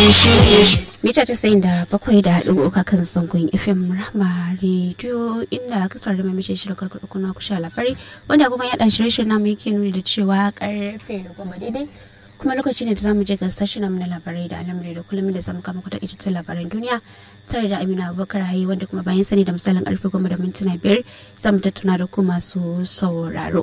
mita tasa'in da bakwai da haɗu uka kan zangon fm rahma rediyo inda kasar da mamace shirin karkar kuna kusha labari wanda kuma yaɗa shirye-shiryen namu yake nuni da cewa karfe goma daidai kuma lokaci ne da zamu je ga sashen namu na labarai da alamari da kullum da zamu kama kuta ita labaran duniya tare da amina abubakar hayi wanda kuma bayan sani da misalin karfe goma da mintuna biyar zamu tattauna da ku masu sauraro.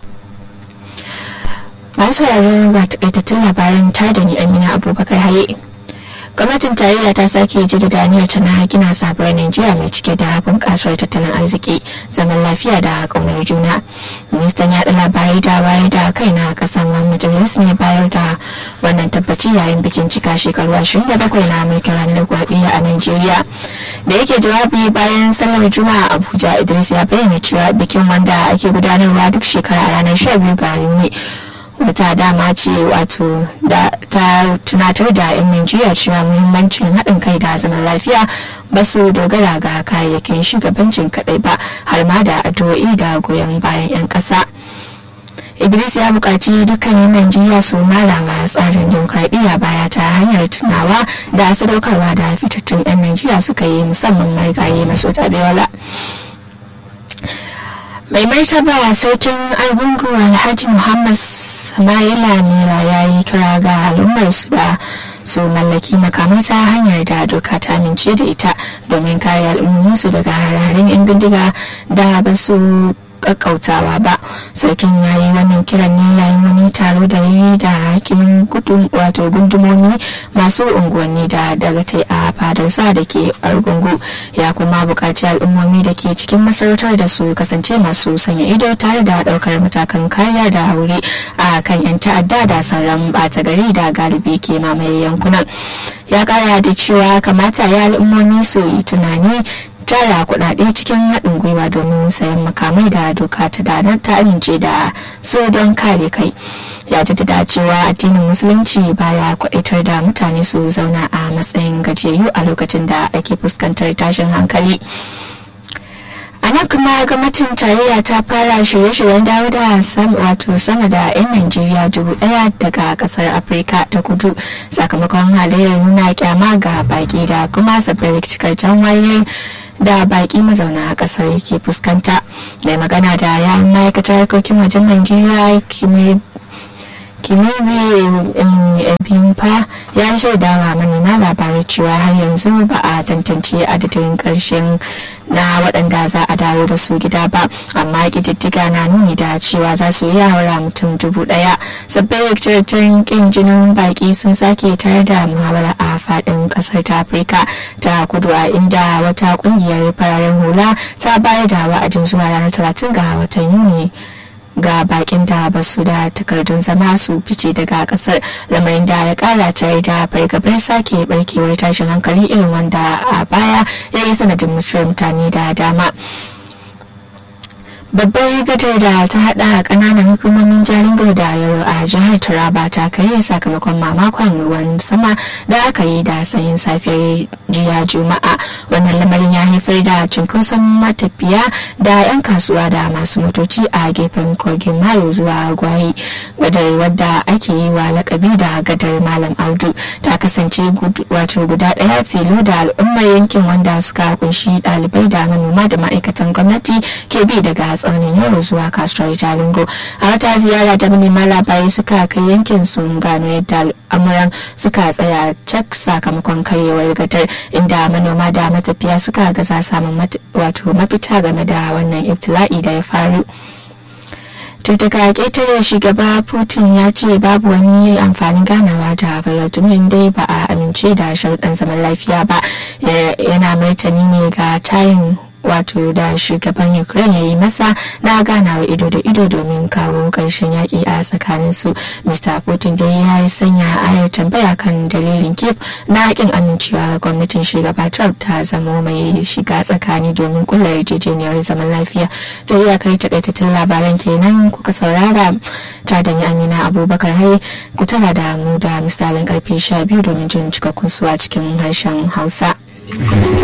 masu sauraro ga takaitattun labaran tare da ni amina abubakar haye gwamnatin tarayya ta sake jaddada aniyar ta na gina sabuwar najeriya mai cike da bunƙasar tattalin arziki zaman lafiya da ƙaunar juna ministan yaɗa labarai da wayar da kai na ƙasar muhammad idris ne bayar da wannan tabbaci yayin bikin cika shekaru 27 na mulkin ranar gwaɗiya a najeriya da yake jawabi bayan sallar juma'a abuja idris ya bayyana cewa bikin wanda ake gudanarwa duk shekara ranar 12 ga yuni wata dama ce wato da ta tunatar da 'yan najeriya cewa muhimmancin haɗin kai da zaman lafiya ba su dogara ga kayayyakin shugabancin kaɗai ba har ma da addu'o'i da goyon bayan 'yan ƙasa idris ya buƙaci dukkan 'yan najeriya su mara wa tsarin demokradiyya baya ta hanyar tunawa da sadaukarwa da fitattun 'yan najeriya suka yi musamman marigayi maso tabewa mai martaba sarkin argungu alhaji muhammad samaila nera ya yi kira ga al'ummar su da su mallaki makamai ta hanyar da doka ta amince da ita domin kare al'ummominsu daga hararin 'yan bindiga da ba su kakkautawa ba sarkin ya yi wannan kiran ne yayin wani taro da yi da hakimin gudun wato gundumomi masu unguwanni da dagatai a fadarsa da ke argungu ya kuma buƙaci al'ummomi da ke cikin masarautar da su kasance masu sanya ido tare da ɗaukar matakan kariya da wuri a kan 'yan ta'adda da sauran ɓata gari da galibi ke mamaye yankunan ya kara da cewa kamata ya al'ummomi su yi tunani tara kudade cikin haɗin gwiwa domin sayan makamai da doka ta danar ta amince da su don kare kai ya jaddada cewa addinin musulunci baya kwadaitar da mutane su zauna a matsayin gajiyayyu a lokacin da ake fuskantar tashin hankali a nan kuma gwamnatin tarayya ta fara shirye-shiryen dawo da wato sama da 'yan najeriya dubu daya daga kasar afirka ta kudu sakamakon halayyar nuna kyama ga baki da kuma sabbin rikici-rikicen wayar da baki mazauna a kasar yake fuskanta mai magana da yawon ma'aikatar harkokin wajen najeriya kimiyya biyun fa ya shaida wa manema labarai cewa har yanzu ba a tantance adadin karshen na waɗanda za a dawo da su gida ba amma ƙididdiga na nuni da cewa za su yi haura mutum dubu ɗaya sabbin rikicin kin jinin baki sun sake tare da muhawara a faɗin ƙasar ta afirka ta kudu a inda wata ƙungiyar fararen hula ta bayar da wa'adin zuwa ranar talatin ga watan yuni ga bakin da ba su da takardun zama su fice daga kasar lamarin da ya kara tare da fargabar sake barkewar tashin hankali irin wanda a baya ya yi sanadin mutuwar mutane da dama babbar gadar da ta hada kananan hukumomin jalingo da yaro a jihar taraba ta karye sakamakon mamakon ruwan sama da aka yi da sanyin safiyar jiya juma'a wannan lamarin ya haifar da cunkoson matafiya da 'yan kasuwa da masu motoci a gefen kogin mayo zuwa gwayi gadar wadda ake yi wa lakabi da gadar malam audu ta kasance wato guda daya tilo da al'ummar yankin wanda suka kunshi dalibai da manoma da ma'aikatan gwamnati ke bi daga tsaunin yaro zuwa kasuwar jalingo a wata ziyara da manema labarai suka kai yankin sun gano yadda al'amuran suka tsaya cak sakamakon karyewar gadar inda manoma da matafiya suka gaza samun wato mafita game da wannan ibtila'i da ya faru to daga ƙetare shugaba putin ya ce babu wani amfanin ganawa da vladimir dai ba a amince da sharuɗan zaman lafiya ba yana martani ne ga tayin wato da shugaban ukraine ya yi masa na ganawar ido da ido domin kawo ƙarshen yaƙi a tsakanin su mr putin dai ya yi sanya ayar tambaya kan dalilin kiev na ƙin amincewa gwamnatin shugaba trump ta zamo mai shiga tsakani domin kula yarjejeniyar zaman lafiya ta iyakar takaitattun labaran kenan kuka saurara ta da amina abubakar hai ku tara da mu da misalin karfe 12 domin jin cikakkun su a cikin harshen hausa